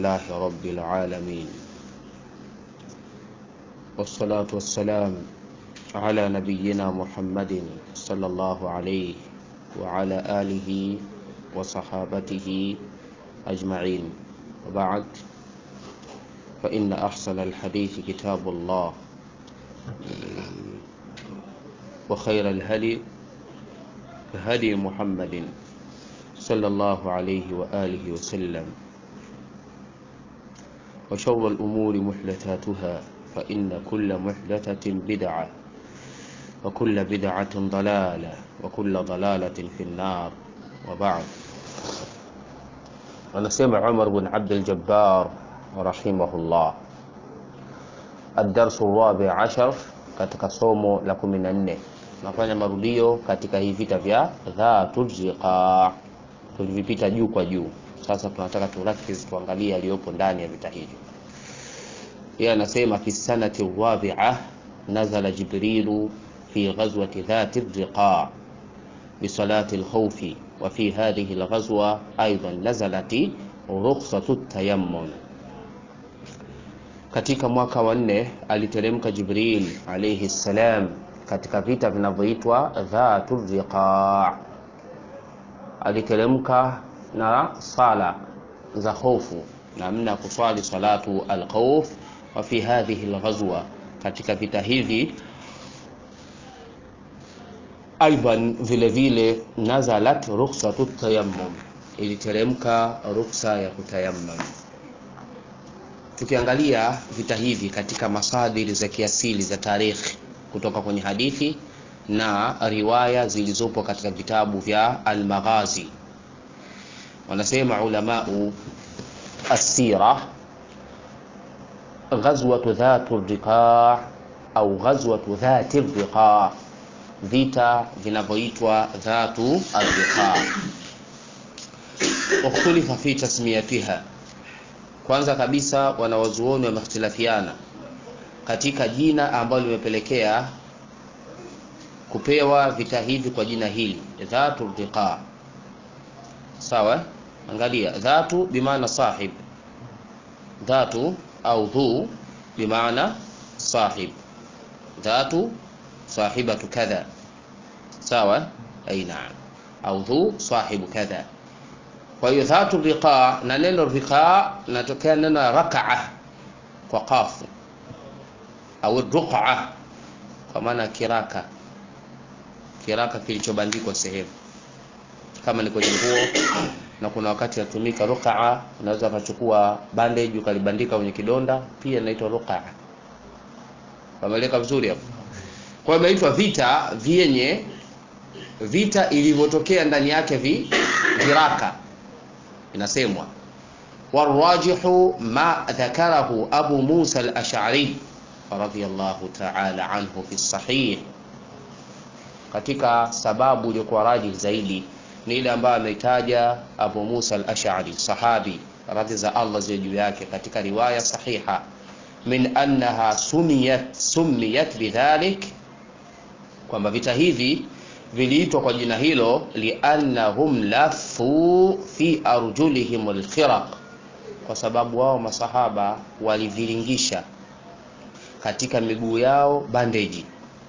لله رب العالمين والصلاة والسلام على نبينا محمد صلى الله عليه وعلى آله وصحابته أجمعين وبعد فإن أحسن الحديث كتاب الله وخير الهدي هدي محمد صلى الله عليه وآله وسلم وشر الأمور محدثاتها فإن كل محدثة بدعة وكل بدعة ضلالة وكل ضلالة في النار وبعد ونسمع عمر بن عبد الجبار رحمه الله الدرس الرابع عشر katika somo la kumi na nne tunafanya marudio katika hii vita vya dhatul riqa tulivipita juu kwa juu sasa tunataka turakiz tuangalie yaliyopo ndani ya vita hivyo yeye anasema fi sanati rabi'a nazala jibrilu fi ghazwati dhati riqa بصلاة الخوف وفي هذه الغزوة أيضا نزلت رخصة التيمم katika mwaka wa nne aliteremka Jibril alayhi salam katika vita vinavyoitwa dhatu riqa. Aliteremka na sala za hofu, namna ya kuswali salatu alkhawf. Wa fi hadhihi alghazwa, katika vita hivi aidan vile vile nazalat rukhsatu tayammum, iliteremka ruksa ya kutayammam. Tukiangalia vita hivi katika masadiri za kiasili za tarikhi kutoka kwenye hadithi na riwaya zilizopo katika vitabu vya Al-Maghazi, wanasema ulamau assira, ghazwatu dhatu riqa au ghazwatu dhati riqa, vita vinavyoitwa dhatu riqa, ukhtulifa fi tasmiyatiha kwanza kabisa wanawazuoni wamehtilafiana katika jina ambalo limepelekea kupewa vita hivi kwa jina hili dhatu riqa. Sawa, angalia dhatu bimaana sahib, dhatu au dhu bimaana sahib, dhatu sahibatu kadha. Sawa, aina au dhu sahibu kadha kwa hiyo dhatu riqa na neno riqa natokea neno rakaa kwa qafu au ruqa kwa maana kiraka, kiraka kilichobandikwa sehemu, kama ni kwenye nguo na kuna wakati natumika ruqa, unaweza ukachukua bandage ukalibandika kwenye kidonda, pia inaitwa ruqa. Pameleka vizuri hapo. Kwa hiyo imeitwa vita vyenye vita ilivyotokea ndani yake vi viraka inasemwa warajihu ma dhakarahu Abu Musa al-Ash'ari radhiyallahu ta'ala anhu fi sahih, katika sababu iliyokuwa rajih zaidi ni ile ambayo ameitaja Abu Musa al-Ash'ari sahabi radhi za Allah ziwe juu yake katika riwaya sahiha min annaha sumiyat sumiyat bidhalik, kwamba vita hivi viliitwa kwa jina hilo liannahum lafu fi arjulihim alkhiraq, kwa sababu wao masahaba waliviringisha katika miguu yao bandeji.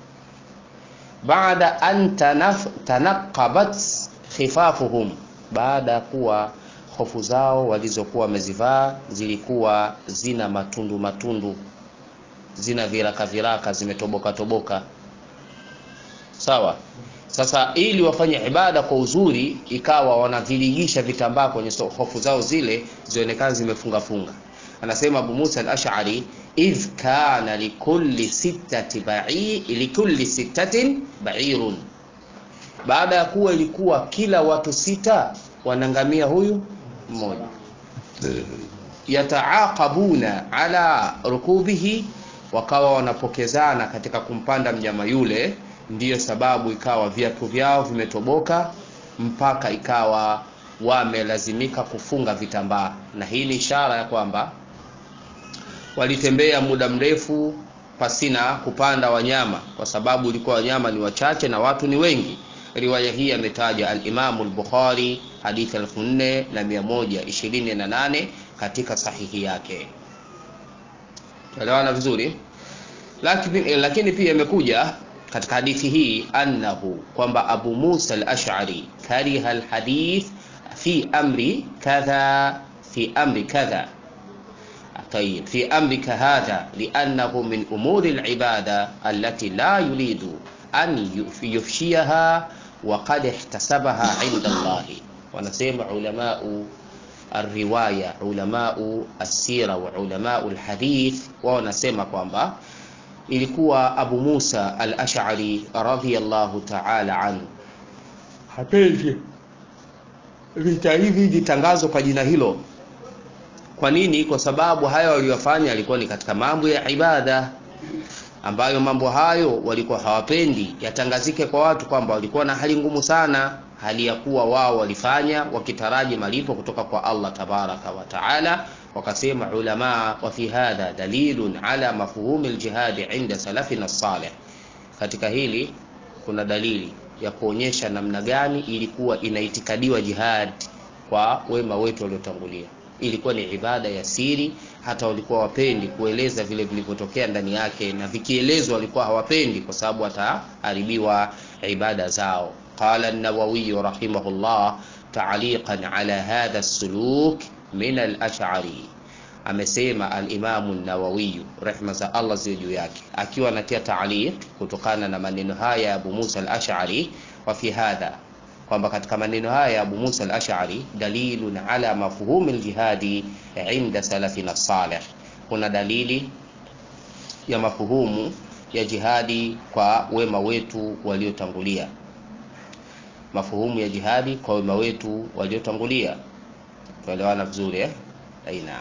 Baada an tanaqabat khifafuhum, baada ya kuwa hofu zao walizokuwa wamezivaa zilikuwa zina matundu matundu, zina viraka viraka, zimetoboka toboka. Sawa. Sasa ili wafanye ibada kwa uzuri, ikawa wanaviligisha vitambaa kwenye hofu zao zile zionekane zimefunga funga. Anasema Abu Musa al-Ash'ari, idh kana likulli sittati ba'i likulli sittatin ba'irun, baada ya kuwa ilikuwa kila watu sita wanangamia huyu mmoja, yataaqabuna ala rukubihi, wakawa wanapokezana katika kumpanda mnyama yule ndiyo sababu ikawa viatu vyao vimetoboka mpaka ikawa wamelazimika kufunga vitambaa, na hii ni ishara ya kwamba walitembea muda mrefu pasina kupanda wanyama, kwa sababu ilikuwa wanyama ni wachache na watu ni wengi. Riwaya hii ametaja al-Imamu al-Bukhari hadithi 4128 katika sahihi yake tuelewana vizuri lakini, lakini pia imekuja katika hadithi hii annahu kwamba abu musa al-ash'ari kariha al-hadith fi amri kadha fi amri kadha طيب في أمرك هذا لأنه من أمور العبادة التي لا يريد أن يفشيها وقد احتسبها عند الله ونسمع علماء الرواية علماء السيرة وعلماء الحديث ونسمع kwamba ilikuwa Abu Musa al-Ash'ari radhiyallahu ta'ala anhu hapendi vita hivi vitangazwa kwa jina hilo kwa nini kwa sababu hayo waliyofanya yalikuwa ni katika mambo ya ibada ambayo mambo hayo walikuwa hawapendi yatangazike kwa watu kwamba walikuwa na hali ngumu sana hali ya kuwa wao walifanya wakitaraji malipo kutoka kwa Allah tabaraka wa taala wakasema ulama wa fi hadha dalilun ala mafhumi aljihadi inda salafina salih katika hili kuna dalili ya kuonyesha namna gani ilikuwa inaitikadiwa jihad kwa wema wetu waliotangulia ilikuwa ni ibada ya siri hata walikuwa wapendi kueleza vile vilivyotokea ndani yake na vikielezwa walikuwa hawapendi kwa sababu wataharibiwa ibada zao qala an-nawawi rahimahullah ta'liqan ala hadha as-suluk min al-ash'ari amesema al-imamu an-nawawi rehma za Allah ziwe juu yake akiwa anatia ta'liq kutokana na maneno haya ya Abu Musa al-Ash'ari wa fi hadha kwamba katika maneno haya ya Abu Musa al-Ash'ari dalilun ala mafhumi al-jihadi inda salafina salih, kuna dalili ya mafuhumu ya jihadi kwa wema wetu waliotangulia, mafuhumu ya jihadi kwa wema wetu waliotangulia. Tuelewana vizuri eh? Aina.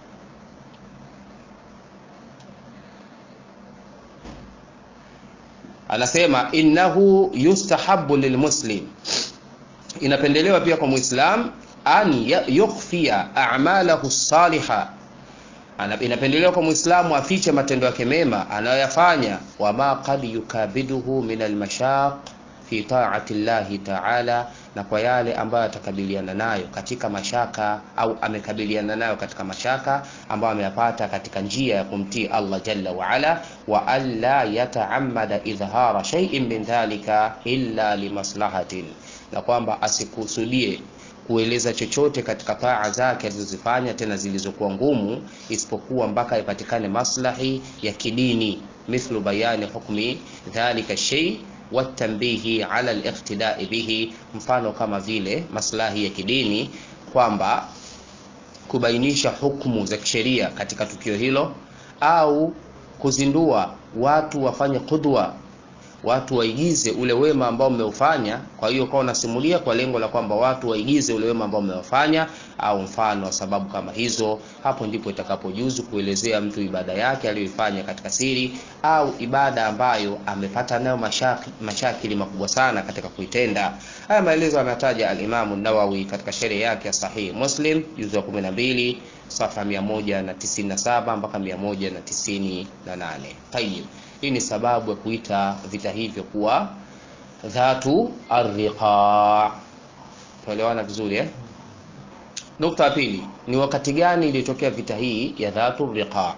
Anasema innahu yustahabu lilmuslim inapendelewa pia kwa muislam an yukhfia a'malahu saliha inapendelewa kwa muislamu afiche matendo yake mema anayoyafanya wama qad yukabiduhu min almashaq fi ta'ati llahi ta'ala na kwa yale ambayo atakabiliana nayo katika mashaka au amekabiliana nayo katika mashaka ambayo ameyapata katika njia ya kumtii Allah jalla wa ala wa alla yata'ammada idhhara shay'in min dhalika illa limaslahatin na kwamba asikusudie kueleza chochote katika taa zake alizozifanya tena zilizokuwa ngumu isipokuwa mpaka ipatikane maslahi ya kidini mithlu bayani hukmi dhalika shay watanbihi ala aliqtidai bihi mfano kama vile maslahi ya kidini kwamba kubainisha hukumu za kisheria katika tukio hilo au kuzindua watu wafanye qudwa watu waigize ule wema ambao mmeufanya. Kwa hiyo kwa unasimulia kwa lengo la kwamba watu waigize ule wema ambao mmewafanya, au mfano wa sababu kama hizo, hapo ndipo itakapojuzu kuelezea mtu ibada yake aliyoifanya katika siri, au ibada ambayo amepata nayo mashaki, mashakili makubwa sana katika kuitenda. Haya maelezo anataja al-Imam an-Nawawi katika sheria yake ya Sahih Muslim juzu ya 12 safa 197 mpaka 198. Tayib. Hii ni sababu ya kuita vita hivyo kuwa dhatu arriqa. Tuelewana vizuri eh? Nukta ya pili ni wakati gani ilitokea vita hii ya dhatu riqa?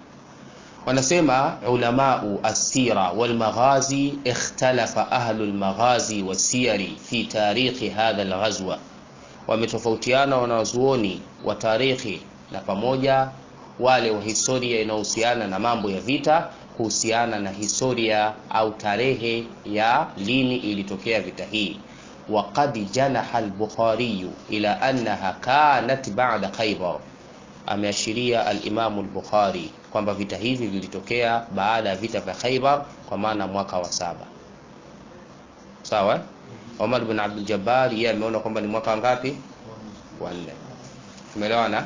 Wanasema ulamau assira walmaghazi, ikhtalafa ahlu lmaghazi wasiyari fi tarikhi hadha alghazwa, wametofautiana wanazuoni wa tarikhi na pamoja wale wa historia inayohusiana na mambo ya vita kuhusiana na historia au tarehe ya lini ilitokea vita hii. Waqad janaha al-Bukhari ila annaha kanat ba'da Khaybar, ameashiria al-Imam al-Bukhari kwamba vita hivi vilitokea baada ya vita vya Khaybar, kwa maana mwaka wa saba. Sawa. Omar bin Abdul Jabbar yeye ameona kwamba ni mwaka ngapi? Wa nne. Tumeelewana?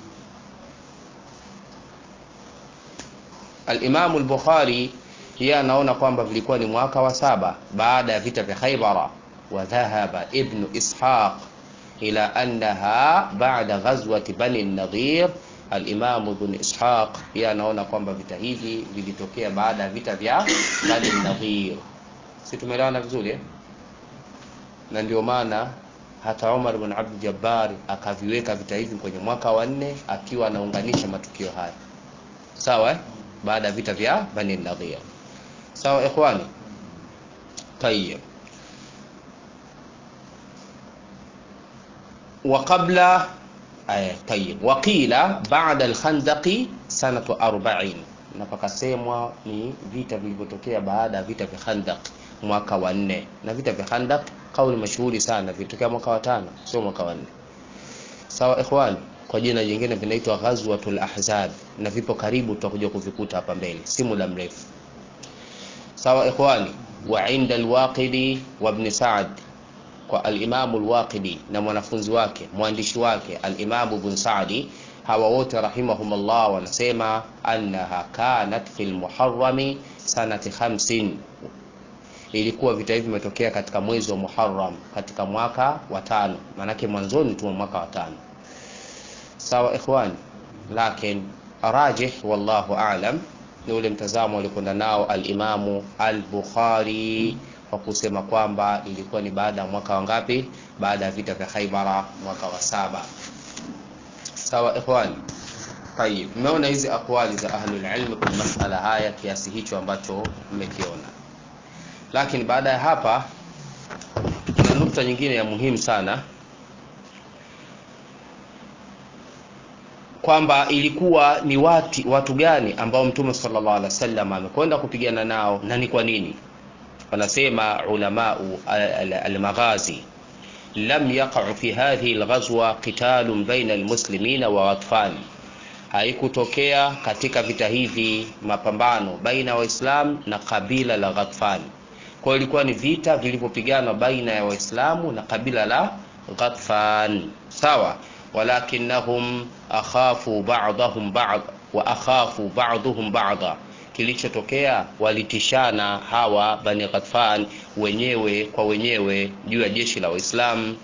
Al-Imam al-Bukhari yeye anaona kwamba vilikuwa ni mwaka wa saba baada ya vita vya Khaybara. Wa dhahaba Ibn Ishaq ila annaha ba'da ghazwati Bani an-Nadhir. Al-Imam Ibn Ishaq yeye anaona kwamba vita hivi vilitokea baada ya vita vya Bani an-Nadhir. Si tumeelewana vizuri eh? Na ndio maana hata Umar bin Abdul Jabbar akaviweka vita hivi kwenye mwaka wa nne akiwa anaunganisha matukio haya sawa eh? baada ya vita vya Bani Nadhir sawa ikhwani tayyib وقبل آه طيب وقيل بعد الخندق سنة 40 na pakasemwa ni vita vilivyotokea baada ya vita vya Khandaq mwaka wa nne na vita vya Khandaq kauli mashuhuri sana vilitokea mwaka wa tano sio mwaka wa nne sawa ikhwan kwa jina jingine vinaitwa Ghazwatul Ahzab na vipo karibu tutakuja kuvikuta hapa mbele si muda mrefu sawa ikhwani wa inda al-Waqidi wa ibn Sa'd kwa al-Imam al-Waqidi na mwanafunzi wake mwandishi wake al-Imam ibn Sa'di hawa wote rahimahumullah wanasema annaha kanat fil muharrami sanati 50 ilikuwa vita hivi vimetokea katika mwezi wa Muharram katika mwaka wa tano maanake mwanzoni tu mwaka wa tano sawa ikhwani lakin rajih wallahu a'lam ni ule mtazamo alikwenda nao al-Imamu al-Bukhari kwa kusema kwamba ilikuwa ni baada ya mwaka wangapi baada ya vita vya Khaibara mwaka wa saba sawa ikhwani tayib mmeona hizi akwali za ahlul ilm kwenye masala haya kiasi hicho ambacho mmekiona lakini baada ya hapa kuna nukta nyingine ya muhimu sana kwamba ilikuwa ni wati, watu gani ambao mtume sallallahu alaihi wasallam amekwenda kupigana nao na ni kwa nini wanasema ulamau almaghazi lam yaqa'u fi hadhihi alghazwa qitalun baina almuslimina wa atfal haikutokea katika vita hivi mapambano baina ya waislam na kabila la Ghatfan kwa ilikuwa ni vita vilivyopiganwa baina ya waislamu na kabila la Ghatfan sawa walakinnahum akhafu ba'dahum ba'd wa akhafu ba'dhum ba'dha kilichotokea walitishana hawa bani Ghatfan wenyewe kwa wenyewe juu ya jeshi la Waislamu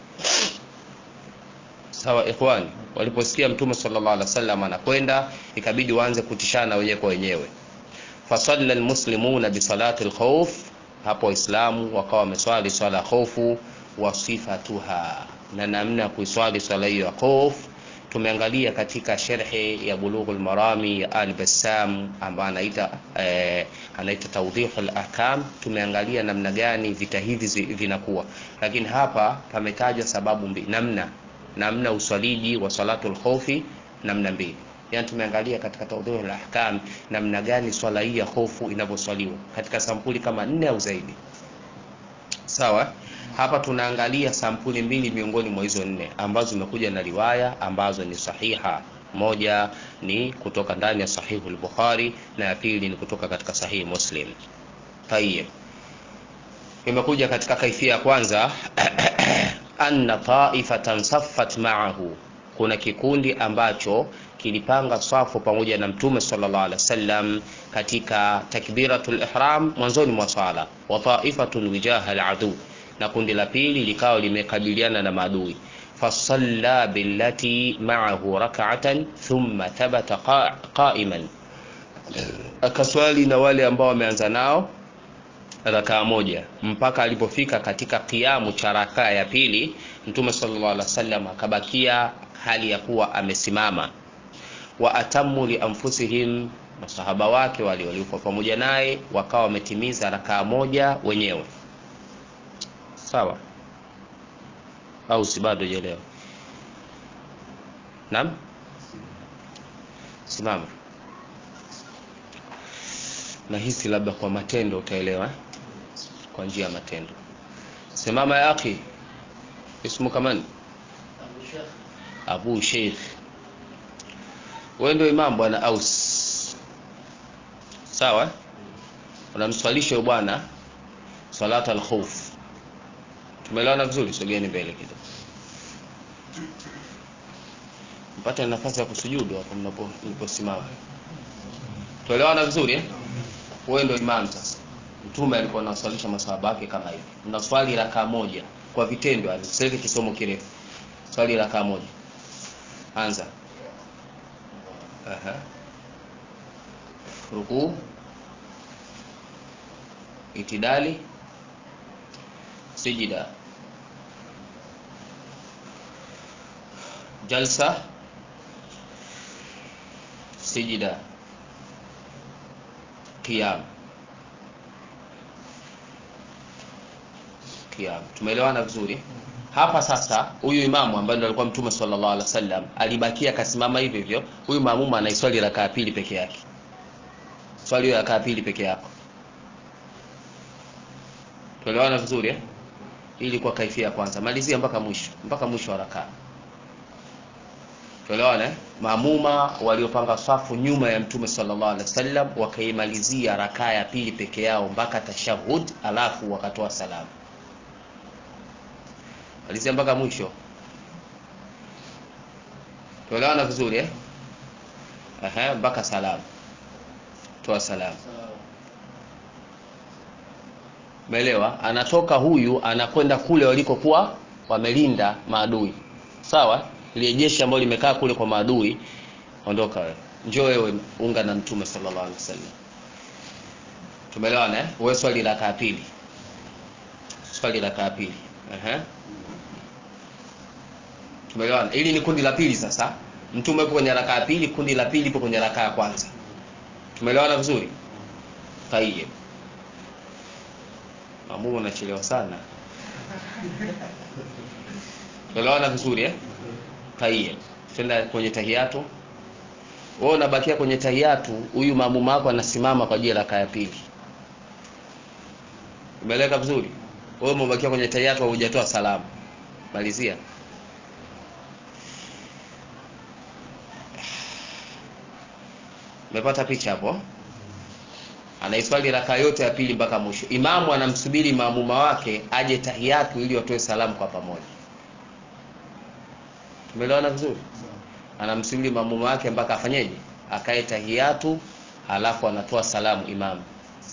sawa ikhwani waliposikia mtume sallallahu alaihi wasallam anakwenda ikabidi waanze kutishana wenyewe kwa wenyewe fasalla almuslimuna bisalati alkhawf hapo waislamu wakawa wameswali swala ya khofu wa sifatuha na namna ya kuiswali swala hiyo ya khof tumeangalia katika sherhe ya bulughul marami ya al-Bassam ambaye anaita eh, anaita tawdihul ahkam tumeangalia namna gani vita hivi vinakuwa lakini hapa pametajwa sababu mbili namna namna uswaliji wa salatul khofi namna mbili yani tumeangalia katika tawdihul ahkam namna gani swala hii ya hofu inavyoswaliwa katika sampuli kama nne au zaidi sawa hapa tunaangalia sampuli mbili miongoni mwa hizo nne ambazo zimekuja na riwaya ambazo ni sahiha moja ni kutoka ndani ya sahihu al-Bukhari na ya pili ni kutoka katika sahihi Muslim tayeb imekuja katika kaifia ya kwanza anna ta'ifatan saffat ma'ahu kuna kikundi ambacho kilipanga swafu pamoja na mtume sallallahu alaihi wasallam katika takbiratul ihram mwanzoni mwa swala wa ta'ifatun wijaha al-adu na kundi la pili likawa limekabiliana na maadui fasalla billati ma'ahu rak'atan thumma thabata qa'iman akaswali na wale ambao wameanza nao rakaa moja mpaka alipofika katika kiamu cha rakaa ya pili mtume sallallahu alaihi wasallam akabakia hali ya kuwa amesimama wa atamu li anfusihim masahaba wake wale waliokuwa pamoja naye wakawa wametimiza rakaa moja wenyewe sawa au si bado jelewa naam simama nahisi labda kwa matendo utaelewa kwa njia ya matendo simama ya akhi ismu kamani abu sheikh wewe ndio imam bwana aus sawa unamswalisha huyo bwana salat al-khawf tumeelewana vizuri sogeni mbele kidogo mpate nafasi ya kusujudu hapo mnapo mliposimama tuelewana vizuri eh wewe ndio imam sasa mtume alikuwa anaswalisha maswahaba yake kama hivi mnaswali rakaa moja kwa vitendo yani sasa kisomo kirefu swali rakaa moja anza aha rukuu itidali sijida jalsa sijida qiyam qiyam tumeelewana vizuri hapa sasa huyu imamu ambaye ndo alikuwa mtume sallallahu alaihi wasallam alibakia akasimama hivyo hivyo huyu maamuma anaiswali rakaa pili peke yake swali hiyo rakaa pili peke yako tuelewana vizuri eh? hii ilikuwa kaifia ya kwanza malizia mpaka mwisho mpaka mwisho wa rakaa tuelewana eh? maamuma waliopanga safu nyuma ya mtume sallallahu alaihi wasallam wakaimalizia rakaa ya pili peke yao mpaka tashahud alafu wakatoa salamu malizia mpaka mwisho tuelewana vizuri eh? Aha, mpaka salamu toa salamu umeelewa anatoka huyu anakwenda kule walikokuwa wamelinda maadui sawa ile jeshi ambalo limekaa kule kwa maadui ondoka wewe njoo wewe unga na mtume sallallahu alaihi wasallam tumeelewana eh wewe swali la kaa pili swali la kaa pili ehe tumeelewana hili ni kundi la pili sasa mtume yupo kwenye rakaa ya pili kundi la pili lipo kwenye rakaa ya kwanza tumeelewana vizuri tayeb mamumu unachelewa sana tumeelewana vizuri eh tayeb tenda kwenye tahiyatu wewe unabakia kwenye tahiyatu huyu mamumu wako anasimama kwa ajili ya rakaa ya pili umeeleka vizuri wewe umebakia kwenye tahiyatu hujatoa salamu malizia umepata picha hapo anaiswali raka yote ya pili mpaka mwisho imamu anamsubiri maamuma wake aje tahiyatu ili watoe salamu kwa pamoja tumeelewana vizuri anamsubiri maamuma wake mpaka afanyeje akae tahiyatu alafu anatoa salamu imamu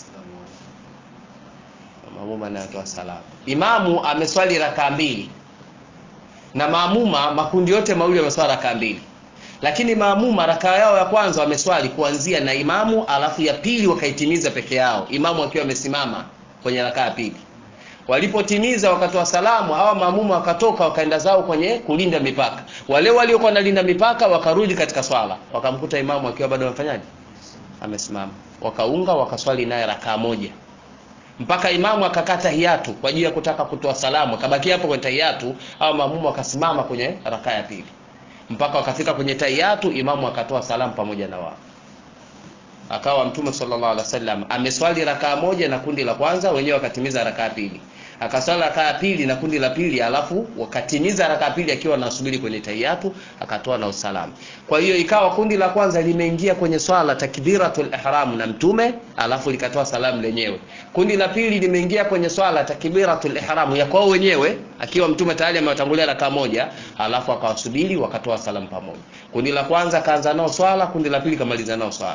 maamuma anatoa salamu imamu ameswali raka mbili na maamuma makundi yote mawili yameswali raka mbili lakini maamuma rakaa yao ya kwanza wameswali kuanzia na imamu alafu ya pili wakaitimiza peke yao imamu akiwa amesimama kwenye rakaa ya pili walipotimiza wakatoa salamu hawa maamuma wakatoka wakaenda zao kwenye kulinda mipaka wale waliokuwa wanalinda mipaka wakarudi katika swala wakamkuta imamu akiwa bado amefanyaje amesimama wakaunga wakaswali naye rakaa moja mpaka imamu akakata hiatu kwa ajili ya kutaka kutoa salamu akabaki hapo kwenye tahiyatu au maamuma wakasimama kwenye rakaa ya pili mpaka wakafika kwenye tahiyatu imamu akatoa salamu pamoja na wao akawa mtume sallallahu alaihi wasallam ameswali rakaa moja na kundi la kwanza wenyewe wakatimiza rakaa pili akaswali rakaa pili na kundi la pili alafu wakatimiza rakaa pili akiwa anasubiri kwenye tahiyatu akatoa na usalamu kwa hiyo ikawa kundi la kwanza limeingia kwenye swala takbiratul ihram na mtume alafu likatoa salamu lenyewe kundi la pili limeingia kwenye swala takbiratul ihram ya kwao wenyewe akiwa mtume tayari amewatangulia rakaa moja alafu akawasubiri wakatoa salamu pamoja kundi la kwanza kaanza nao swala kundi la pili kamaliza nao swala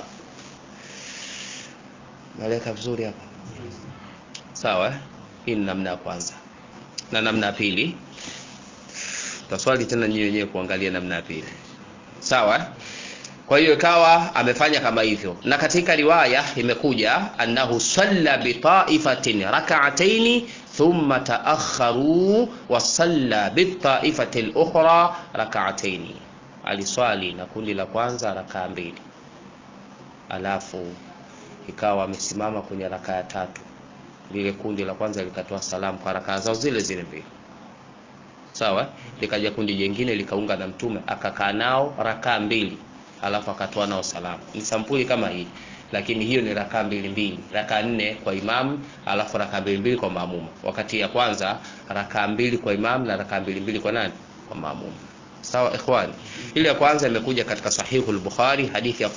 Naeleka vizuri hapa sawa eh? hii ni namna ya kwanza na namna ya pili taswali tena nyinyi wenyewe kuangalia namna ya pili sawa eh? kwa hiyo ikawa amefanya kama hivyo na katika riwaya imekuja annahu salla bitaifatin rak'ataini thumma taakharu wa salla bitaifati al-ukhra rak'ataini aliswali na kundi la kwanza rakaa mbili alafu ikawa amesimama kwenye rakaa ya tatu lile kundi la kwanza likatoa salamu kwa rakaa zao zile zile mbili sawa likaja kundi jingine likaunga na mtume akakaa nao rakaa mbili alafu akatoa nao salamu ni sampuli kama hii lakini hiyo ni rakaa mbili mbili rakaa nne kwa imamu alafu rakaa mbili mbili kwa maamuma wakati ya kwanza rakaa mbili kwa imamu na rakaa mbili mbili kwa nani kwa maamuma sawa ikhwani ile ya kwanza imekuja katika sahihu al-bukhari hadithi ya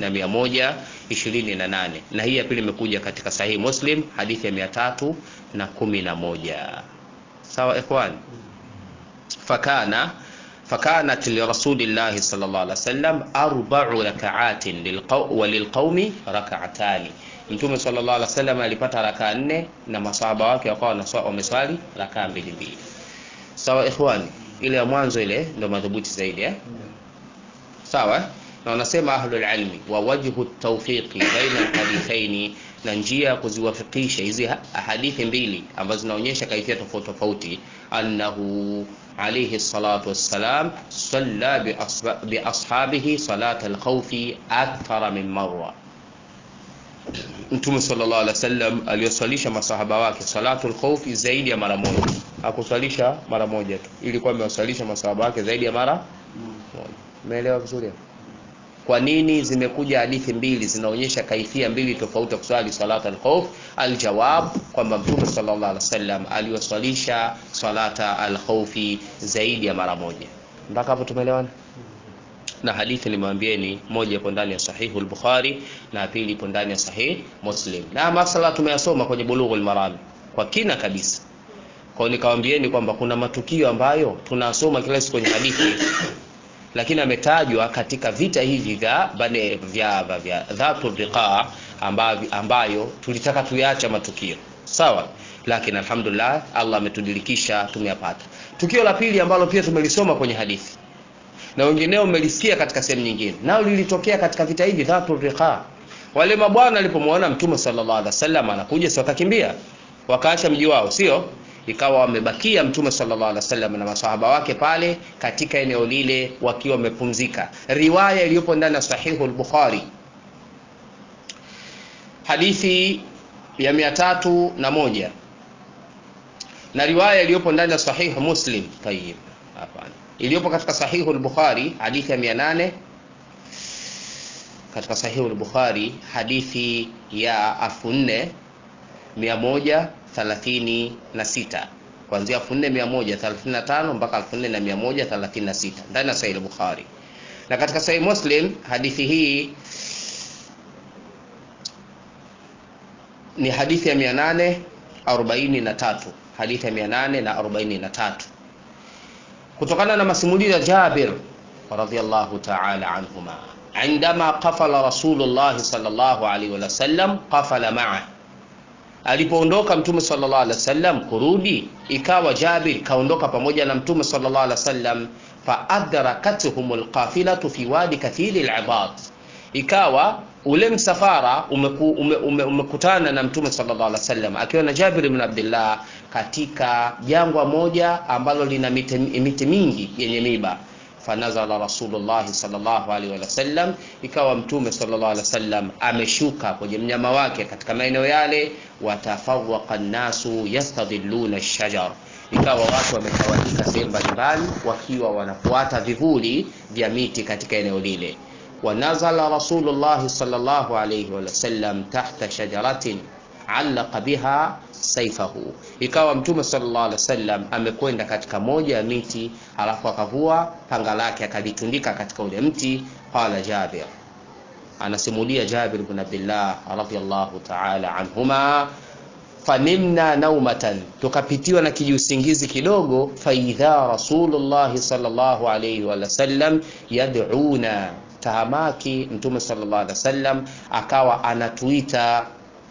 4128 na hii ya pili imekuja katika sahihi muslim hadithi ya 311 sawa ikhwani fakana فكانت لرسول الله صلى الله عليه وسلم أربع ركعات للقو وللقوم ركعتان Mtume sallallahu alaihi wasallam alipata rakaa nne na masahaba wake wakawa wameswali rakaa mbili mbili. Sawa ikhwani, ile ya mwanzo ile ndio madhubuti zaidi eh? Sawa? na wanasema ahlul ilmi wa wajhu tawfiqi baina alhadithaini na njia ya kuziwafikisha hizi hadithi mbili ambazo zinaonyesha kaifia tofauti tofauti annahu alayhi salatu wassalam salla bi ashabihi salat alkhawfi akthara min marra Mtume sallallahu alaihi wasallam aliyoswalisha masahaba wake salatul khawfi zaidi ya mara moja. Hakuswalisha mara moja tu. Ilikuwa amewaswalisha masahaba wake zaidi ya mara moja. Umeelewa vizuri? Kwa nini zimekuja hadithi mbili zinaonyesha kaifia mbili tofauti kuswali salata al-khawf? Aljawab kwamba Mtume sallallahu alaihi wasallam aliwaswalisha salata al-khawfi zaidi ya mara moja. Mpaka hapo tumeelewana? na hadithi nimwambieni moja ipo ndani ya sahihu al-Bukhari na pili ipo ndani ya sahih Muslim na masala tumeyasoma kwenye Bulughul Maram kwa kina kabisa kwa nikawambieni kwamba kuna matukio ambayo tunasoma kila siku kwenye hadithi lakini ametajwa katika vita hivi vya bane vya vya, vya dhatu riqa ambayo, ambayo tulitaka tuyaacha matukio sawa lakini alhamdulillah Allah ametudilikisha tumeyapata tukio la pili ambalo pia tumelisoma kwenye hadithi na wengineo mmelisikia katika sehemu nyingine nao lilitokea katika vita hivi dhatu riqa wale mabwana walipomwona mtume sallallahu alaihi wasallam anakuja si wakakimbia wakaacha mji wao sio ikawa wamebakia mtume sallallahu alaihi wasallam na masahaba wake pale katika eneo lile wakiwa wamepumzika riwaya iliyopo ndani ya sahihu al-bukhari hadithi ya mia tatu na moja na riwaya iliyopo ndani ya sahihu muslim tayib hapana iliyopo katika sahihu al-Bukhari hadithi ya 800 katika sahihu al-Bukhari hadithi ya 4136 kuanzia 4135 mpaka 4136 ndani ya sahihi al-Bukhari na katika sahihi Muslim hadithi hii ni hadithi ya 843 hadithi ya 843 kutokana na masimulizi ya Jabir radhiyallahu ta'ala anhuma عندما قفل رسول الله صلى الله عليه وسلم قفل معه alipoondoka mtume sallallahu alaihi wasallam kurudi ikawa Jabir kaondoka pamoja na mtume sallallahu alaihi wasallam fa adrakatuhum alqafilatu fi wadi kathiri alibad ikawa ule msafara umeku, ume, ume, umekutana na mtume sallallahu alaihi wasallam akiwa na Jabir ibn Abdullah katika jangwa moja ambalo lina miti, miti mingi yenye miba fanazala rasulullah sallallahu alaihi wasallam ikawa mtume sallallahu alaihi wasallam ameshuka kwenye mnyama wake katika maeneo yale watafawaqa nnasu yastadhilluna ash-shajar ikawa watu wametawanyika sehemu mbalimbali wakiwa wanafuata vivuli vya miti katika eneo lile wanazala rasulullah sallallahu alaihi wasallam tahta shajaratin allaqa biha saifahu ikawa mtume sallallahu alaihi wasallam amekwenda katika moja ya miti alafu akavua panga lake akalitundika katika ule mti qala jabir anasimulia jabir ibn abdullah radhiyallahu ta'ala anhuma fanimna naumatan tukapitiwa na kijusingizi kidogo faidha rasulullah sallallahu alaihi wasallam yad'una tahamaki mtume sallallahu alaihi wasallam akawa anatuita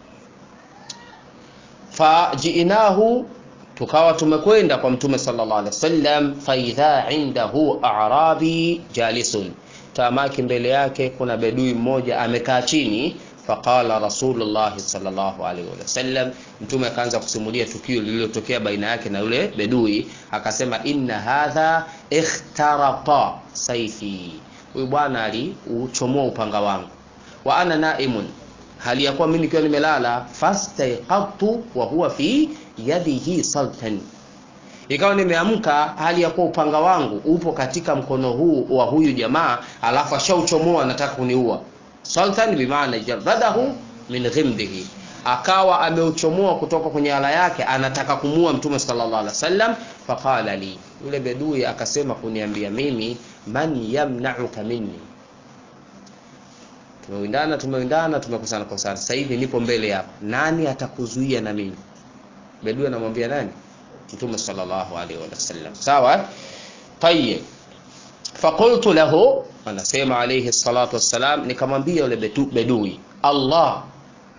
fajiinahu tukawa tumekwenda kwa mtume sallallahu alaihi wasallam faidha indahu a'rabi jalisun tamaki mbele yake kuna bedui mmoja amekaa chini faqala rasulullah sallallahu alaihi wasallam mtume akaanza kusimulia tukio lililotokea baina yake na yule bedui akasema inna hadha ikhtarata saifi huyu bwana aliuchomoa upanga wangu wa ana naimun hali ya kuwa mimi nikiwa nimelala fastaiqadtu wa huwa fi yadihi saltan ikawa nimeamka hali ya kuwa upanga wangu upo katika mkono huu wa huyu jamaa alafu ashauchomoa anataka kuniua sultan bimaana jaradahu min ghimdihi akawa ameuchomoa kutoka kwenye ala yake anataka kumua mtume sallallahu alaihi wasallam faqala li yule bedui akasema kuniambia mimi man yamna'uka minni tumewindana tumewindana tumekosana kosana sasa hivi nipo mbele hapa nani atakuzuia na mimi bedui anamwambia nani mtume sallallahu alaihi wasallam sawa tayyib faqultu lahu anasema alayhi salatu wassalam nikamwambia yule bedui Allah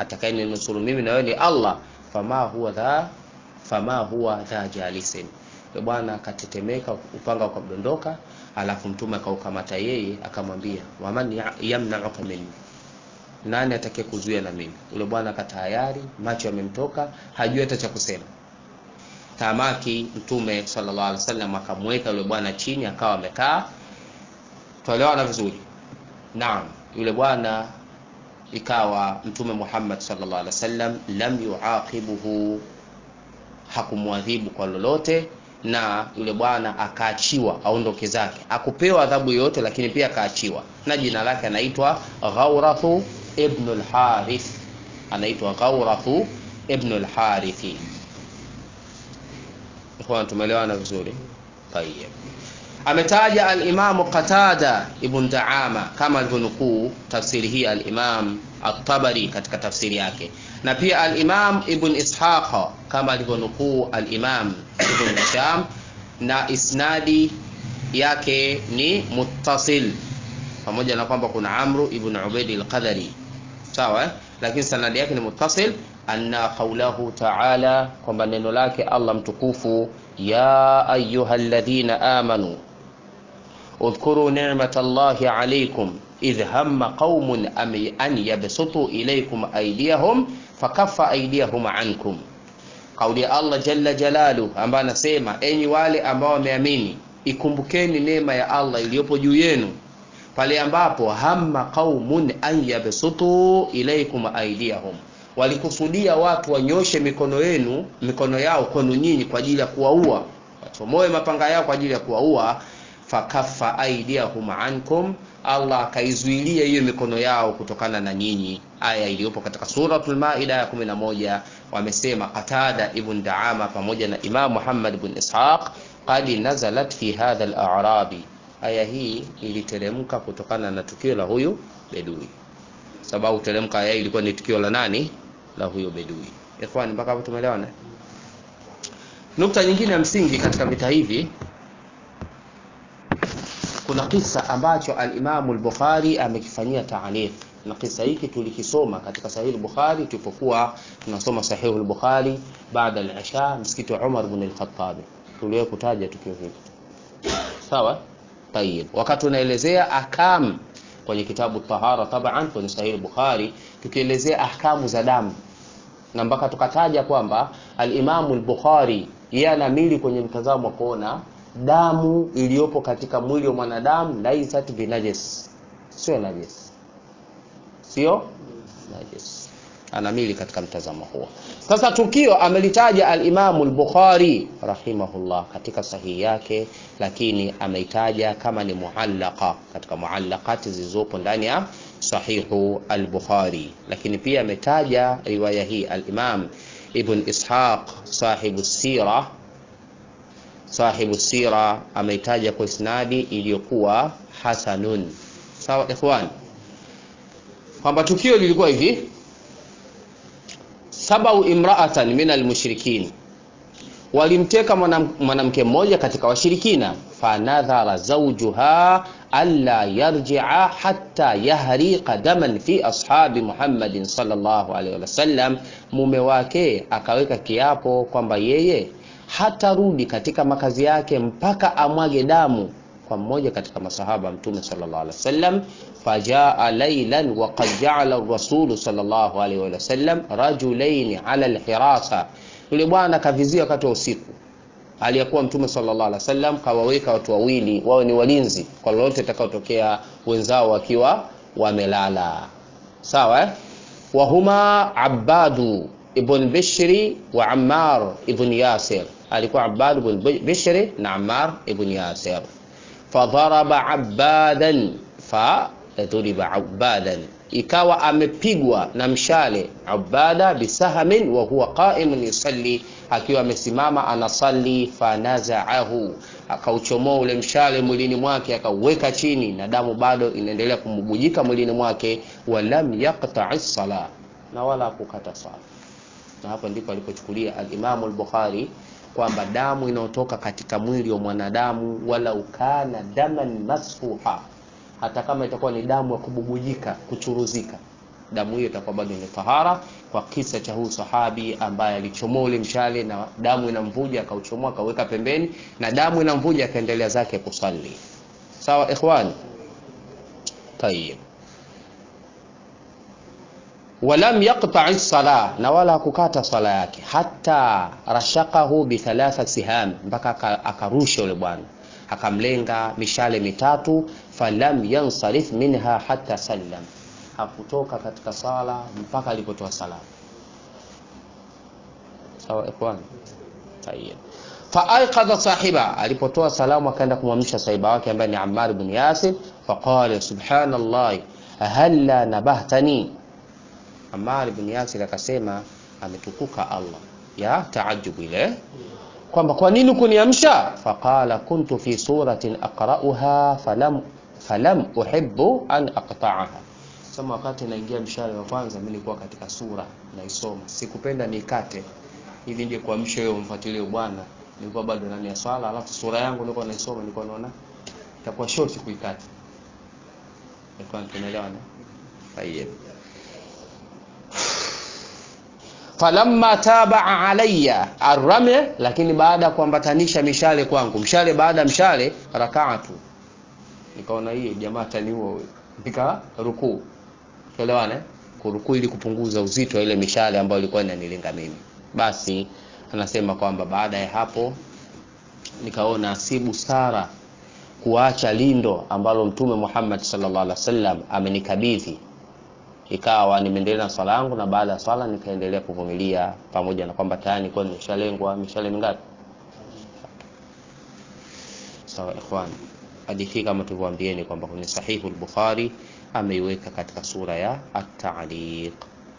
atakayeninusuru mimi na wewe ni Allah fama huwa dha fama huwa dha jalisin yule bwana akatetemeka upanga ukamdondoka alafu mtume akaukamata yeye akamwambia waman ya- yamnauka minni nani atakaye kuzuia na mimi yule bwana akatayari macho yamemtoka hajui hata cha kusema tamaki mtume sallallahu alaihi wasallam akamweka yule bwana chini akawa amekaa tuelewana vizuri naam yule bwana ikawa mtume Muhammad sallallahu alaihi wasallam lam yuaqibuhu hakumwadhibu kwa lolote na yule bwana akaachiwa aondoke zake akupewa adhabu yoyote lakini pia akaachiwa na jina lake anaitwa Ghawrathu ibn al-Harith anaitwa Ghawrathu ibn al-Harithi ikhwan tumeelewana vizuri tayeb ametaja al-Imam Qatada ibn Daama kama alivyonukuu tafsiri hii al-Imam at-Tabari katika tafsiri yake na pia al-Imam Ibn Ishaq kama alivyonukuu al-Imam Ibn Hisham na isnadi yake ni muttasil pamoja na kwamba kuna Amru ibn Ubaid al-Qadari sawa eh? lakini sanadi yake ni muttasil anna qawlahu ta'ala kwamba neno lake Allah mtukufu ya ayyuhalladhina amanu اذكروا نعمة الله عليكم إذ هم قوم أم- أن يبسطوا إليكم أيديهم فكف أيديهم عنكم kauli ya Allah jalla jalalu ambaye anasema enyi wale ambao wameamini ikumbukeni neema ya Allah iliyopo juu yenu pale ambapo hamma qaumun an yabsutu ilaikum aidiyahum walikusudia watu wanyoshe mikono yenu mikono yao kwenu nyinyi kwa ajili ya kuwaua wachomoe mapanga yao kwa ajili ya kuwaua fakaffa aidiyahum ankum Allah akaizuilia hiyo mikono yao kutokana na nyinyi aya iliyopo katika suratul maida ya 11 wamesema Qatada ibn Daama pamoja na Imam Muhammad ibn Ishaq qad nazalat fi hadha al-a'rabi aya hii iliteremka kutokana na tukio la huyu bedui sababu teremka aya hii ilikuwa ni tukio la nani la huyo bedui ikhwani mpaka hapo tumeelewana nukta nyingine ya msingi katika vita hivi kuna kisa ambacho al-Imamu al-Bukhari amekifanyia taaliq na kisa hiki tulikisoma katika sahihi al-Bukhari tulipokuwa tunasoma sahihi al-Bukhari baada al-Isha msikiti wa Umar ibn al-Khattab tuliwahi kutaja tukio hili sawa tayib wakati tunaelezea ahkam kwenye kitabu tahara taban kwenye sahihi al-Bukhari tukielezea ahkamu za damu na mpaka tukataja kwamba al-Imamu al-Bukhari yeye anamili kwenye mtazamo wa kuona damu iliyopo katika mwili wa mwanadamu laisat binajas sio najis sio najis anamili katika mtazamo huo sasa tukio amelitaja al-Imamu al-Bukhari rahimahullah katika sahihi yake lakini ameitaja kama ni muallaqa katika muallaqati zilizopo ndani ya sahihu al-Bukhari lakini pia ametaja riwaya hii al-Imam Ibn Ishaq sahibu sira sahibu sira ameitaja kwa isnadi iliyokuwa hasanun sawa ikhwan kwamba tukio lilikuwa hivi sabau imra'atan min almushrikin walimteka mwanam- mwanamke mmoja katika washirikina fanadhara zawjuha alla yarji'a hatta yahriqa daman fi ashabi Muhammadin sallallahu alaihi wasallam mume wake akaweka kiapo kwamba yeye hatarudi katika makazi yake mpaka amwage damu kwa mmoja katika masahaba wa mtume sallallahu alaihi wasallam fajaa laylan wa qad ja'ala ar-rasul sallallahu alaihi wasallam rajulain ala al-hirasa yule bwana kavizia wakati wa usiku aliyekuwa mtume sallallahu alaihi wasallam kawaweka watu wawili wawe ni walinzi kwa lolote litakayotokea wenzao wakiwa wamelala sawa eh? wahuma abadu ibn bishri wa ammar ibn yasir alikuwa abad ibn bishri na ammar ibn yasir fadharaba abadan fadhuriba abadan ikawa amepigwa na mshale ubada bisahamin wa huwa qa'imun yusalli akiwa amesimama anasali fanazaahu akauchomoa ule mshale mwilini mwake akauweka chini na damu bado inaendelea kumbujika mwilini mwake walam yaqta'i sala na wala kukata sala na hapo ndipo alipochukulia al-Imam al-Bukhari kwamba damu inayotoka katika mwili wa mwanadamu wala ukana daman masfuha hata kama itakuwa ni damu ya kububujika kuchuruzika damu hiyo itakuwa bado ni tahara kwa kisa cha huyu sahabi ambaye alichomoa ule mshale na damu inamvuja akauchomoa akaweka pembeni na damu inamvuja akaendelea zake kusali sawa ikhwan tayib walam yaqta'i sala na wala kukata sala yake hata rashakahu bi thalatha siham mpaka akarusha yule bwana akamlenga mishale mitatu falam yansarif minha hatta sallam hakutoka katika sala mpaka alipotoa salamu sawa ikhwan tayeb faaiqadha sahiba alipotoa salamu akaenda kumwamsha sahiba wake ambaye ni Ammar ibn Yasir faqala subhanallah halla nabahtani Ammar ibn Yasir akasema ametukuka Allah ya taajabu ile kwamba kwa nini kuniamsha faqala kuntu fi suratin aqra'uha falam falam uhibbu an aqta'aha sema wakati naingia mshale wa kwanza mimi nilikuwa katika sura naisoma sikupenda nikate ili ndio kuamsha wewe umfuatilie bwana nilikuwa bado ndani ya swala alafu sura yangu nilikuwa naisoma nilikuwa naona itakuwa short kuikata nilikuwa tunaelewana tayeb falamma tabaa alayya arrame lakini baada ya kuambatanisha mishale kwangu mshale baada ya mshale rakaatu nikaona hii jamaa taniua huyo nika rukuu tuelewane kurukuu ili kupunguza uzito wa ile mishale ambayo ilikuwa inanilenga mimi basi anasema kwamba baada ya hapo nikaona si busara kuacha lindo ambalo mtume Muhammad sallallahu alaihi wasallam amenikabidhi ikawa nimeendelea na swala yangu na baada ya swala nikaendelea kuvumilia pamoja na kwamba tayari nilikuwa nimeshalengwa mishale mingapi sawa ikhwan hadithi kama tulivyoambieni kwamba kwenye sahihu al-Bukhari ameiweka katika sura ya at-ta'liq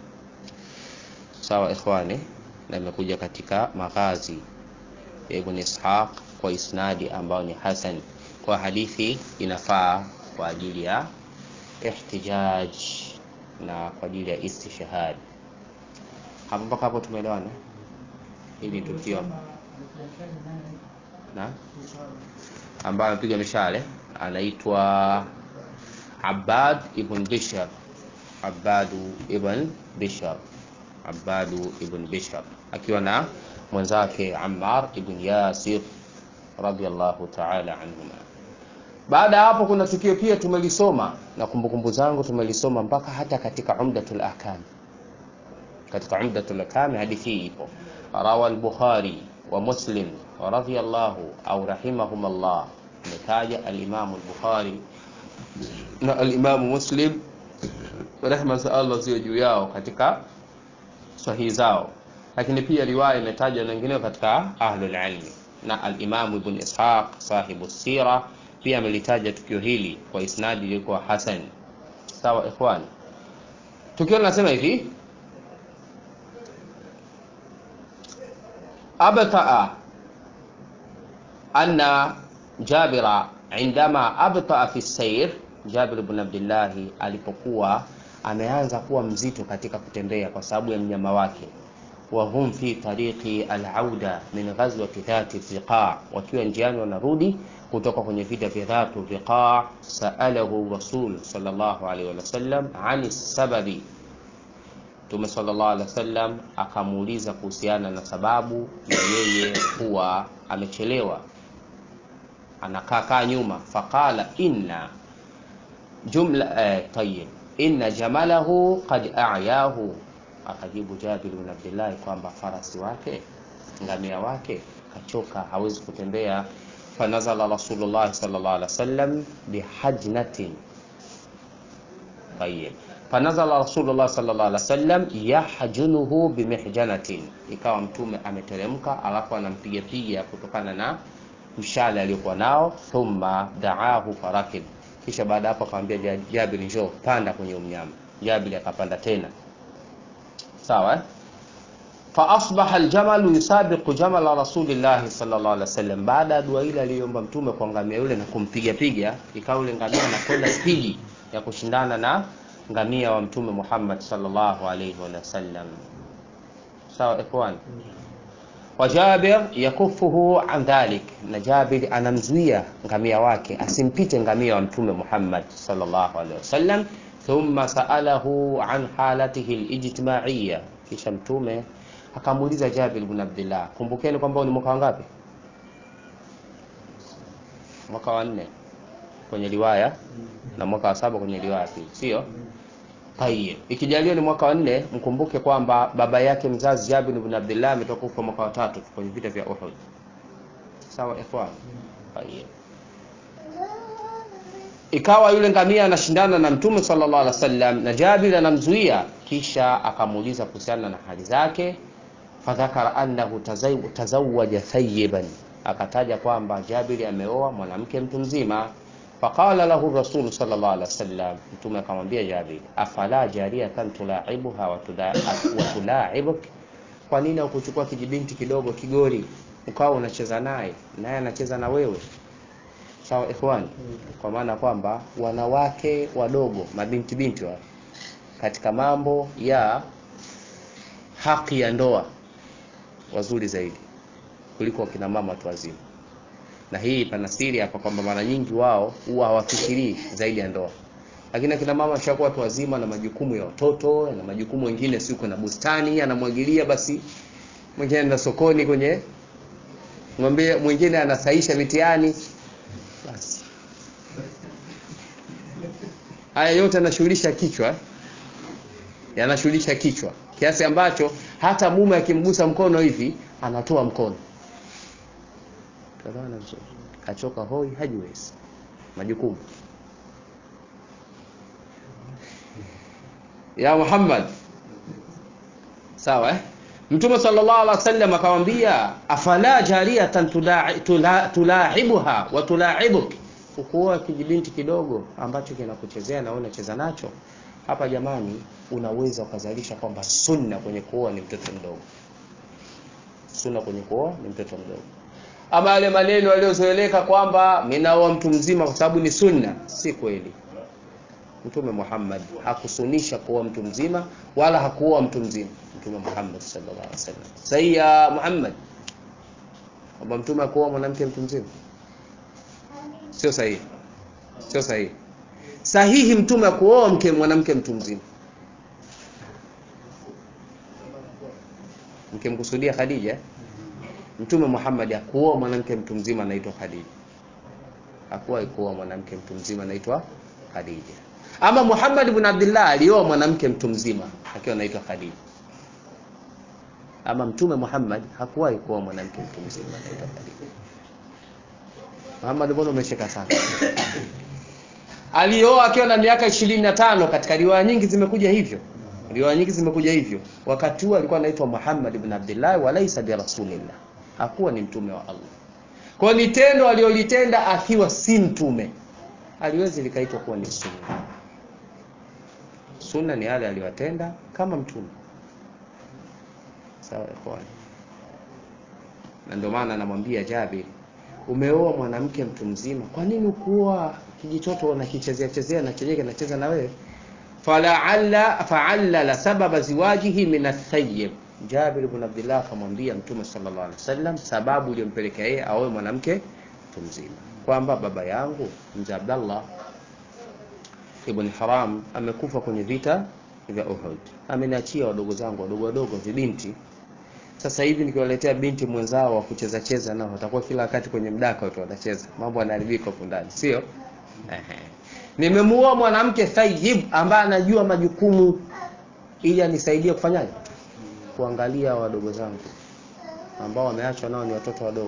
sawa ikhwani na imekuja katika maghazi ya Ibn Ishaq kwa isnadi ambao ni hasan kwa hadithi inafaa kwa ajili ya ihtijaj na kwa ajili ya istishhad hapo mpaka hapo tumeelewana ili tukio na ambaye amepiga mishale anaitwa Abbad ibn Bishr Abbadu ibn Bishr Abbadu ibn Bishr akiwa na mwenzake Ammar ibn Yasir radiyallahu ta'ala anhuma. Baada ya hapo kuna tukio pia tumelisoma na kumbukumbu zangu tumelisoma mpaka hata katika Umdatul Ahkam. Katika Umdatul Ahkam hadithi hii ipo. Rawa al-Bukhari wa Muslim radiyallahu au rahimahumullah. Ametaja al-Imam al-Bukhari na al-Imam Muslim rehma za Allah ziwe juu yao katika sahihi zao lakini pia riwaya imetajwa na wengineo katika ahlul ilmi na al-Imam Ibn Ishaq sahibu sira pia amelitaja tukio hili kwa isnadi ilikuwa hasan sawa ikhwan tukio linasema hivi abtaa anna Jabira indama abtaa fi sayr Jabir ibn Abdullah alipokuwa ameanza kuwa mzito katika kutembea kwa sababu ya mnyama wake wahum fi tariqi alauda min ghazwati dhati riqa, wakiwa njiani wanarudi kutoka kwenye vita vya dhatu riqa. Saalahu rasul sallallahu alaihi wasallam ani sababi, Mtume sallallahu alaihi wasallam akamuuliza kuhusiana na sababu ya yeye kuwa amechelewa anakaa kaa nyuma. Faqala inna jumla eh, tayyib inna jamalahu qad a'yahu akajibu Jabir bin Abdullah kwamba farasi wake ngamia wake kachoka, hawezi kutembea. Fanazala Rasulullah sallallahu alaihi wasallam bihajnatin tayyib, fanazala Rasulullah sallallahu alaihi wasallam yahjunuhu bimihjanatin, ikawa mtume ameteremka, alafu anampiga piga kutokana na mshale aliyokuwa nao. Thumma daahu farakib, kisha baada hapo akamwambia Jabir, njoo panda kwenye mnyama. Jabir akapanda tena sawa fa asbaha aljamalu yusabiqu jamala rasulillahi sallallahu alaihi wasallam. Baada ya dua ile aliyoomba mtume kwa ngamia yule na kumpiga piga, ikawa yule ngamia anakwenda spidi ya kushindana na ngamia wa mtume Muhammad sallallahu alaihi wasallam. Sawa ikhwan, wa Jabir yakufuhu an dhalik, na Jabir anamzuia ngamia wake asimpite ngamia wa mtume Muhammad sallallahu alaihi wasallam thumma saalahu an halatihi lijtimaiya, kisha mtume akamuuliza Jabir ibn Abdullah. Kumbukeni kwamba ni mwaka wangapi? Mwaka wa nne kwenye riwaya na mwaka wa saba kwenye riwaya pili, sio? Tayeb, ikijaliwa ni mwaka wa nne, mkumbuke kwamba baba yake mzazi Jabir ibn Abdullah ametoka kufa mwaka wa tatu kwenye vita vya Uhud. Sawa ikhwan? Tayeb. Ikawa yule ngamia anashindana na Mtume sallallahu alaihi wasallam na Jabir anamzuia, kisha akamuuliza kuhusiana na hali zake, fadhakara annahu tazawwaja thayyiban, akataja kwamba Jabir ameoa mwanamke mtu mzima. Faqala lahu Rasul sallallahu alaihi wasallam, Mtume akamwambia Jabir, afala jariyatan tulaibuha wa tulaibuk, kwa nini ukuchukua kijibinti kidogo kigori ukawa unacheza naye naye anacheza na wewe? Sawa ikhwani, kwa maana kwamba wanawake wadogo mabinti binti wa katika mambo ya haki ya ndoa wazuri zaidi kuliko wakina mama watu wazima, na hii pana siri hapa kwamba mara nyingi wao huwa hawafikirii zaidi ya ndoa, lakini akina mama washakuwa watu wazima na majukumu ya watoto na majukumu mengine, si kuna bustani anamwagilia, basi mwingine anaenda sokoni kwenye ng'ombe, mwingine anasaisha mitihani basi haya yote yanashughulisha kichwa, yanashughulisha kichwa kiasi ambacho hata mume akimgusa mkono hivi anatoa mkono. Tunaona vizuri, kachoka hoi, hajiwezi majukumu ya Muhammad. Sawa eh? Mtume sallallahu alaihi wasallam akamwambia, afala jariyatan tulaibuha wa tulaibuk, ukuoa kijibinti kidogo ambacho kinakuchezea na wewe unacheza nacho. Hapa jamani, unaweza ukazalisha kwamba sunna kwenye kuoa ni mtoto mdogo. Sunna kwenye kuoa ni mtoto mdogo. Ama yale maneno yaliyozoeleka kwamba minaoa mtu mzima kwa sababu ni sunna, si kweli. Mtume Muhammad hakusunisha kuoa mtu mzima wala hakuoa mtu mzima. Mtume Muhammad sallallahu alaihi wasallam sahihi ya Muhammad kwamba mtume akuoa mwanamke mtu mzima, sio sahihi, sio sahihi. Sahihi mtume akuoa mke mwanamke mtu mzima. Mkimkusudia Khadija, mtume Muhammad akuoa mwanamke mtu mzima anaitwa Khadija, hakuwa kuoa mwanamke mtu mzima anaitwa Khadija. Ama Muhammad ibn Abdullah alioa mwanamke mtu mzima akiwa anaitwa Khadija. Ama mtume Muhammad hakuwahi kuoa mwanamke mtu mzima anaitwa Khadija. Muhammad, mbona umeshika sana? Alioa akiwa na miaka ishirini na tano. Katika riwaya nyingi zimekuja hivyo, riwaya nyingi zimekuja hivyo. Wakati huo alikuwa anaitwa Muhammad ibn Abdullah, walaysa bi rasulillah, hakuwa ni mtume wa Allah. Kwa ni tendo alilolitenda akiwa si mtume, aliwezi likaitwa kuwa ni sunna. Sunna ni yale aliyotenda kama mtume. Sawa ikhwani, na ndio maana anamwambia Jabir, umeoa mwanamke mtu mzima, kwa nini ukuoa kijitoto unakichezea chezea na chenyewe kinacheza na wewe? Falaalla faallala sababa ziwajihi min athayyib. Jabir ibn Abdullah akamwambia Mtume sallallahu alaihi wasallam sababu iliyompelekea yeye aoe mwanamke mtu mzima, kwamba baba yangu mzee Abdallah ibn Haram amekufa kwenye vita vya Uhud, ameniachia wadogo zangu wadogo wadogo vibinti. Sasa hivi nikiwaletea binti mwenzao wa kucheza cheza nao watakuwa kila wakati kwenye mdaka watu wanacheza, mambo yanaharibika huko ndani, sio? Ehe, nimemuoa mwanamke thayyib ambaye anajua majukumu, ili anisaidie kufanyaje, kuangalia wadogo zangu ambao wameachwa nao ni watoto wadogo.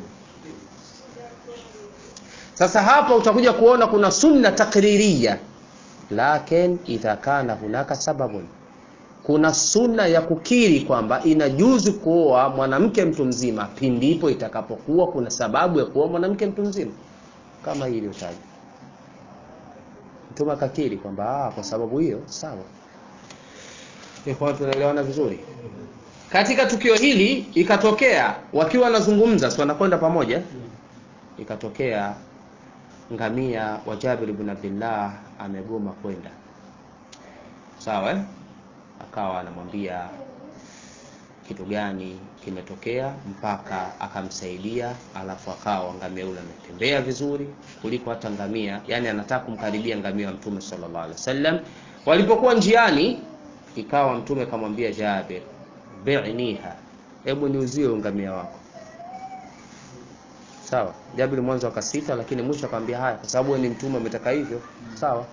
Sasa hapa utakuja kuona kuna sunna takririya lakin idha kana hunaka sababun, kuna sunna ya kukiri kwamba inajuzu kuoa mwanamke mtu mzima pindipo itakapokuwa kuna sababu ya kuoa mwanamke mtu mzima kama hii iliyotajwa. Mtume akakiri kwamba kwa sababu hiyo sawa. Kwa tunaelewana vizuri. Katika tukio hili ikatokea wakiwa wanazungumza, si wanakwenda pamoja, ikatokea ngamia wa Jabir ibn Abdullah amegoma kwenda, sawa eh? Akawa anamwambia kitu gani kimetokea mpaka akamsaidia, alafu akawa ngamia yule ametembea vizuri kuliko hata ngamia, yani anataka kumkaribia ngamia wa Mtume sallallahu alaihi wasallam. walipokuwa njiani ikawa mtume akamwambia Jabir bi'niha hebu niuzie ngamia wako sawa Jabir mwanzo akasita lakini mwisho akamwambia haya kwa sababu ni mtume ametaka hivyo sawa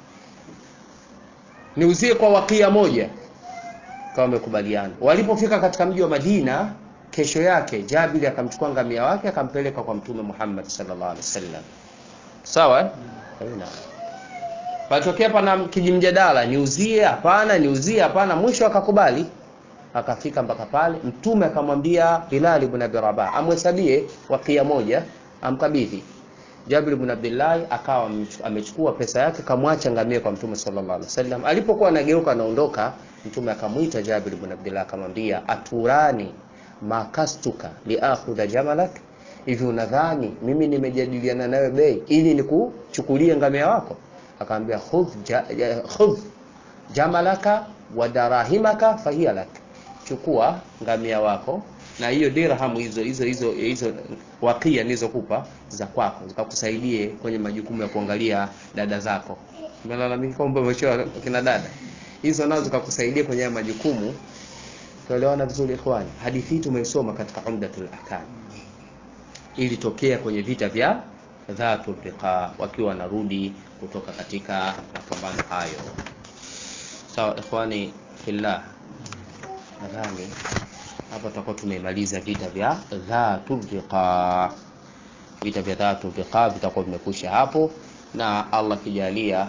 niuzie kwa wakia moja kama wamekubaliana walipofika katika mji wa Madina kesho yake Jabir akamchukua ngamia wake akampeleka kwa mtume Muhammad sallallahu alaihi wasallam sawa eh? Haina. Patokea pana kijimjadala, niuzie hapana, niuzie hapana, mwisho akakubali. Akafika mpaka pale, mtume akamwambia Bilal ibn Abi Rabah amhesabie wakia moja, amkabidhi. Jabir ibn Abdullah akawa amechukua pesa yake, kamwacha ngamia kwa mtume sallallahu alaihi wasallam. Alipokuwa anageuka anaondoka, mtume akamwita Jabir ibn Abdullah akamwambia, aturani makastuka liakhudha jamalak hivi unadhani mimi nimejadiliana nawe bei ili nikuchukulie ngamia wako akamwambia khudh ja, ja, khudh jamalaka wa darahimaka fahiya lak chukua ngamia wako na hiyo dirham hizo hizo hizo hizo wakia nilizokupa za kwako zikakusaidie kwenye majukumu ya kuangalia dada zako umelalamika kwamba umechoa kina dada hizo nazo zikakusaidia kwenye majukumu tuelewana vizuri ikhwani hadithi hii tumeisoma katika umdatul ahkam ilitokea kwenye vita vya dhatu riqa wakiwa wanarudi kutoka katika mapambano hayo sawa ikhwani fillah nadhani hapa tutakuwa tumemaliza vita vya dhatu riqa vita vya dhatu riqa vitakuwa vimekwisha hapo na Allah kijalia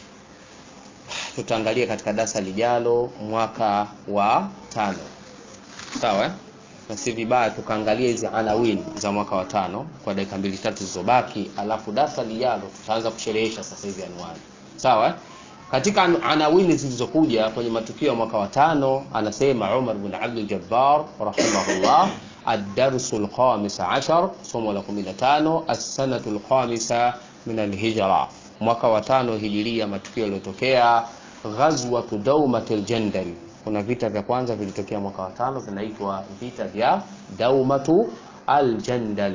tutaangalia katika darasa lijalo mwaka wa tano sawa eh? na si vibaya tukaangalia hizi anawin za mwaka wa tano kwa dakika mbili tatu zilizobaki alafu darasa lijalo tutaanza kusherehesha sasa hivi anwani sawa eh? katika anawini zilizokuja kwenye matukio ya mwaka wa tano anasema Umar bin Abdul Jabbar rahimahullah الدرس الخامس عشر somo la 15 السنة الخامسة من الهجرة mwaka wa tano hijiria matukio yaliyotokea ghazwatu daumatil jandal kuna vita vya kwanza vilitokea mwaka wa tano vinaitwa vita vya daumatu aljandal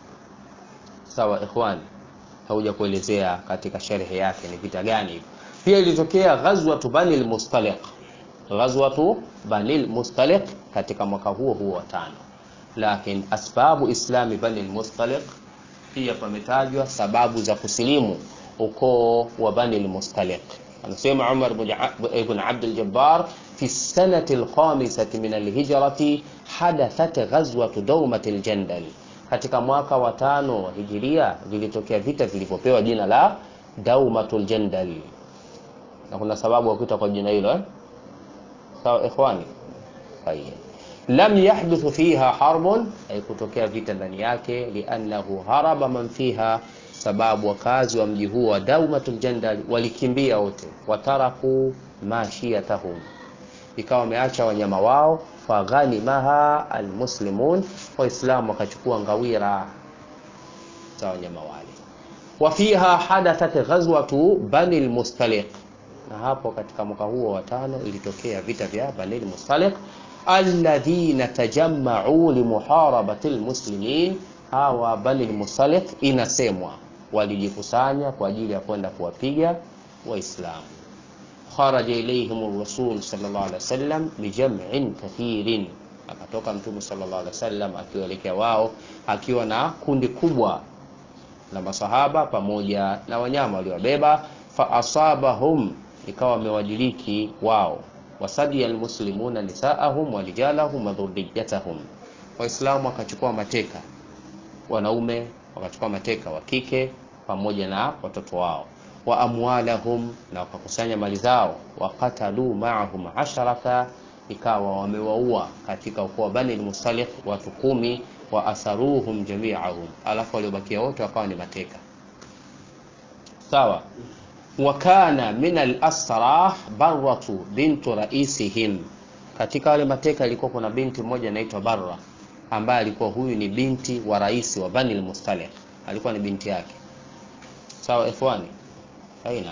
sawa ikhwan hauja kuelezea katika sherehe yake ni vita gani hivyo pia ilitokea ghazwatu banil mustaliq ghazwatu banil mustaliq katika mwaka huo huo wa tano lakini asbabu islami banil mustaliq pia pametajwa sababu za kusilimu ukoo wa banil mustaliq anasema Umar ibn Abd al-Jabbar fi sanati al-khamisati min al-hijrati hadathat ghazwatu dawmat al-jandal katika mwaka wa tano wa hijiria vilitokea vita vilivyopewa jina la daumatul jandal na kuna sababu ya kuita kwa jina hilo eh sawa ikhwani tayeb lam yahdith fiha harbun ay kutokea vita ndani yake liannahu haraba man fiha sababu wakazi wa mji huo wa daumatul jandal walikimbia wote wataraku mashiyatahum ikawa wameacha wanyama wao faghanimaha almuslimun waislamu wakachukua ngawira za wanyama wale wafiha hadathat ghazwatu bani almustaliq na hapo katika mwaka huo wa tano ilitokea vita vya bani almustaliq alladhina tajamma'u limuharabati almuslimin hawa bani almustaliq inasemwa walijikusanya kwa ajili ya kwenda kuwapiga waislamu kharaja ilayhim rasul sallallahu alaihi wasallam bijam'in kathirin akatoka mtume sallallahu alaihi wasallam akiwaelekea wao akiwa na kundi kubwa la masahaba pamoja na wanyama waliobeba fa asabahum ikawa wamewajiliki wao wasadi almuslimuna nisaahum wa rijalahum wa dhurriyyatahum waislamu wakachukua mateka wanaume wakachukua mateka wa kike pamoja na watoto wao wa amwalahum na wakakusanya mali zao wakatalu maahum asharata ikawa wamewaua katika ukoo wa bani al-Mustaliq watu kumi wa asaruhum jami'ahum alafu waliobakia wote wakawa ni mateka sawa wakana min al-asra barratu bintu raisihim katika wale mateka ilikuwa kuna binti mmoja anaitwa Barra ambaye alikuwa huyu ni binti wa rais wa Bani al-Mustaliq alikuwa ni binti yake sawa ikhwani aina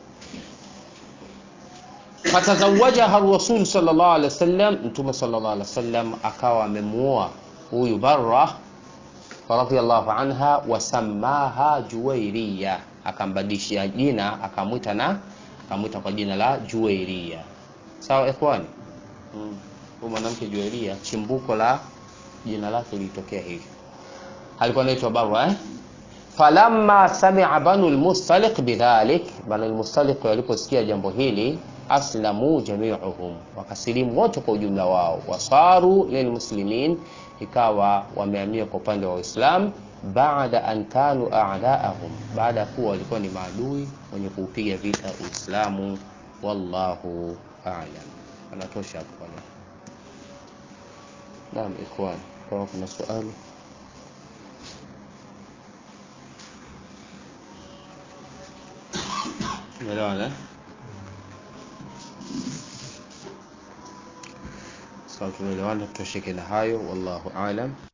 fatazawajaha rasul sallallahu alaihi wasallam mtume sallallahu alaihi wasallam akawa amemuoa huyu Barra radhiyallahu anha wasamaha Juwairiya akambadilishia jina akamwita na akamwita kwa jina la Juwairia. Sawa ikhwani? Mm. Huyu mwanamke Juwairia, chimbuko la jina lake lilitokea hivi. Alikuwa anaitwa Barra eh? Falamma sami'a banu al-Mustaliq bidhalik, banu al-Mustaliq waliposikia jambo hili, aslamu jami'uhum, wakasilimu wote kwa ujumla wao, wasaru lilmuslimin, ikawa wamehamia kwa upande wa Uislamu baada an kanu a'daahum, baada ya kuwa walikuwa ni maadui wenye kuupiga vita Uislamu. Wallahu a'lam. Anatosha hapo kwa leo. Naam ikhwan, kama kuna swali Umeelewana? Sawa, tumeelewana, tutosheke na hayo. Wallahu a'lam.